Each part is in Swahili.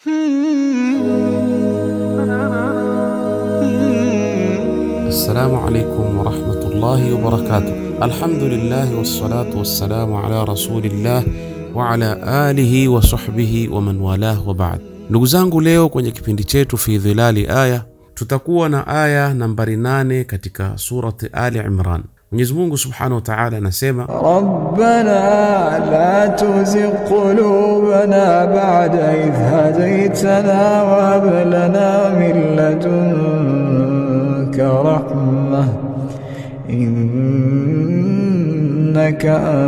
Assalamu alaikum warahmatullahi wabarakatuh. Alhamdulillahi wassalatu wassalamu ala rasulillah wa ala alihi wa sahbihi wa man walah wa ba'd. Ndugu zangu, leo kwenye kipindi chetu fi dhilali aya tutakuwa na aya nambari nane katika surati Ali Imran. Mwenyezi Mungu subhanahu wa ta'ala anasema ربنا لا تزغ قلوبنا بعد إذ هديتنا وهب لنا من لدنك رحمة إنك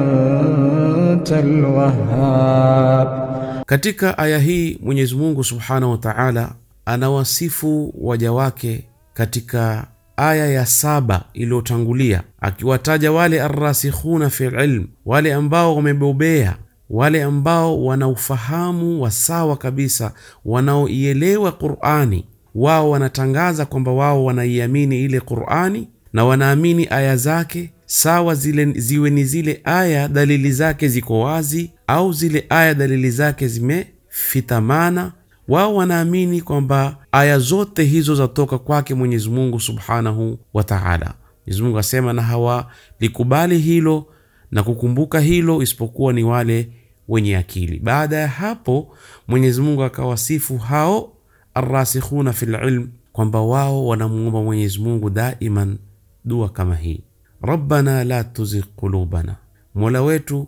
أنت الوهاب Katika aya hii Mwenyezi Mungu subhanahu wa ta'ala anawasifu waja wake katika aya ya saba iliyotangulia, akiwataja wale arrasikhuna fi ilm, wale ambao wamebobea, wale ambao wana ufahamu wa sawa kabisa, wanaoielewa Qur'ani. Wao wanatangaza kwamba wao wanaiamini ile Qur'ani na wanaamini aya zake sawa, zile ziwe ni zile aya dalili zake ziko wazi au zile aya dalili zake zimefitamana. Wao wanaamini kwamba aya zote hizo zatoka kwake Mwenyezi Mungu subhanahu wa ta'ala. Mwenyezi Mungu asema, na hawalikubali hilo na kukumbuka hilo isipokuwa ni wale wenye akili. Baada ya hapo, Mwenyezi Mungu akawasifu hao arrasikhuna fil ilm kwamba wao wanamuomba Mwenyezi Mungu daiman dua kama hii, rabbana la tuzigh qulubana, mola wetu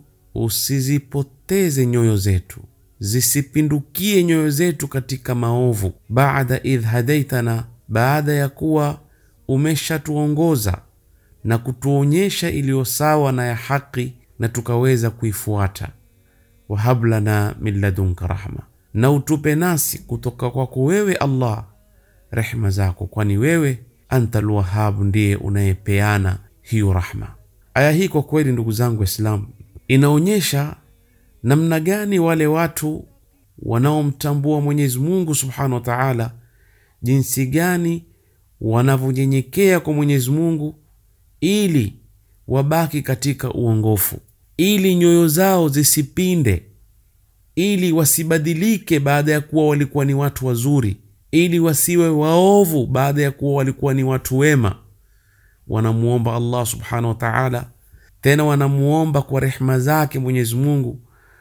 usizipoteze nyoyo zetu, zisipindukie nyoyo zetu katika maovu, baada idh hadaitana, baada ya kuwa umeshatuongoza na kutuonyesha iliyo sawa na ya haki na tukaweza kuifuata. Wahab lana min ladunka rahma, na utupe nasi kutoka kwako wewe Allah rehma zako, kwani wewe anta lwahabu, ndiye unayepeana hiyo rahma. Aya hii kwa kweli, ndugu zangu Waislamu, inaonyesha namna gani wale watu wanaomtambua Mwenyezi Mungu subhanahu wa taala, jinsi gani wanavyonyenyekea kwa Mwenyezi Mungu ili wabaki katika uongofu, ili nyoyo zao zisipinde, ili wasibadilike baada ya kuwa walikuwa ni watu wazuri, ili wasiwe waovu baada ya kuwa walikuwa ni watu wema. Wanamuomba Allah subhanahu wa ta'ala, tena wanamuomba kwa rehma zake Mwenyezi Mungu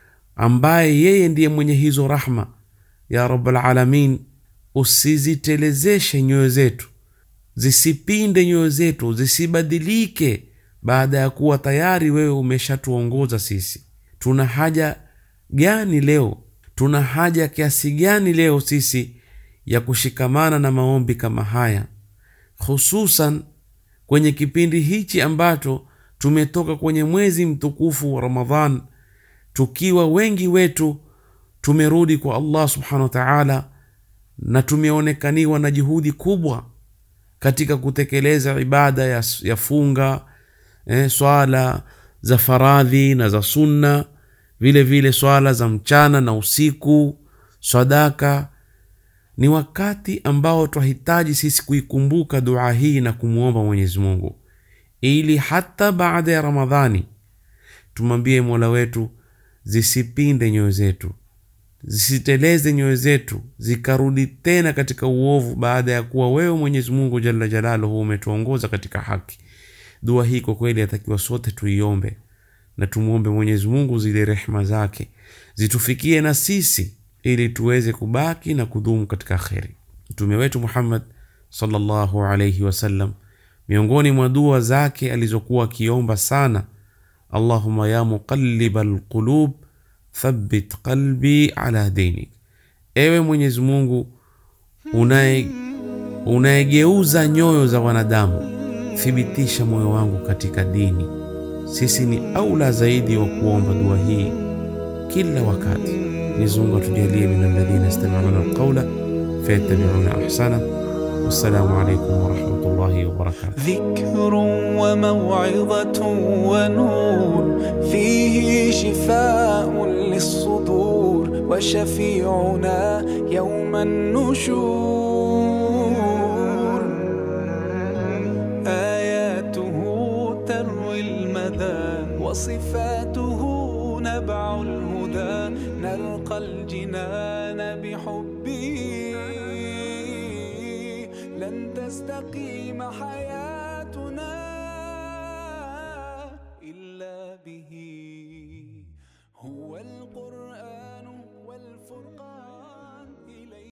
ambaye yeye ndiye mwenye hizo rahma. Ya rabbal alamin, usizitelezeshe nyoyo zetu, zisipinde nyoyo zetu, zisibadilike baada ya kuwa tayari wewe umeshatuongoza sisi. Tuna haja gani leo? Tuna haja kiasi gani leo sisi ya kushikamana na maombi kama haya, hususan kwenye kipindi hichi ambacho tumetoka kwenye mwezi mtukufu wa Ramadhan, tukiwa wengi wetu tumerudi kwa Allah subhanahu wa ta'ala, na tumeonekaniwa na juhudi kubwa katika kutekeleza ibada ya, ya funga eh, swala za faradhi na za sunna, vile vile swala za mchana na usiku, sadaka ni wakati ambao twahitaji sisi kuikumbuka dua hii na kumwomba Mwenyezi Mungu ili hata baada ya Ramadhani tumwambie Mola wetu zisipinde nyoyo zetu, zisiteleze nyoyo zetu zikarudi tena katika uovu, baada ya kuwa wewe Mwenyezi Mungu jalla jalaluhu umetuongoza katika haki. Dua hii kwa kweli atakiwa sote tuiombe na tumwombe Mwenyezi Mungu zile rehma zake zitufikie na sisi ili tuweze kubaki na kudumu katika kheri. Mtume wetu Muhammad sallallahu alayhi wasallam, miongoni mwa dua zake alizokuwa akiomba sana, Allahumma ya muqallibal qulub thabbit qalbi ala dinik, ewe Mwenyezi Mungu unaye unayegeuza nyoyo za wanadamu, thibitisha moyo wangu katika dini. Sisi ni aula zaidi wa kuomba dua hii kila wakati. Mwenyezi Mungu atujalie min alladhina yastami'una alqawla fayattabi'una ahsana. Wassalamu alaykum wa rahmatullahi wa barakatuh. ذكر وموعظة ونور فيه شفاء للصدور وشفيعنا يوم النشور آياته تروي المدى وصفاته نبع الهدى نلقى الجنان بحب ربي لن تستقيم حياتنا